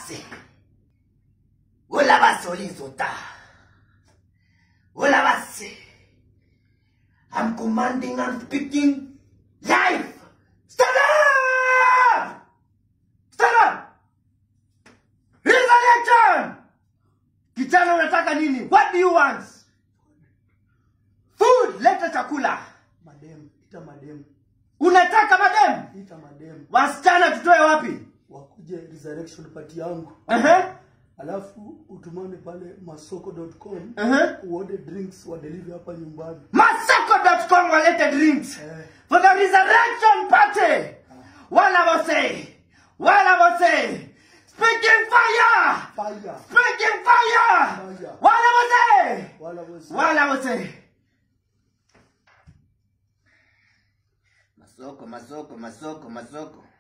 base ola base olizota ola base i'm commanding and speaking live stand up stand up resurrection kijana unataka nini what do you want food leta chakula Madem, ita madem, unataka madem ita madem wasichana tutoe wapi wakuje resurrection party yangu, Ehe, alafu utumane pale masoko.com ehe. uode drinks wadeliver hapa nyumbani. masoko.com walete drinks Eh, for the resurrection party wala wose wala wose speaking fire fire speaking fire Fire. wala wose wala wezi wala wose masoko masoko masoko masoko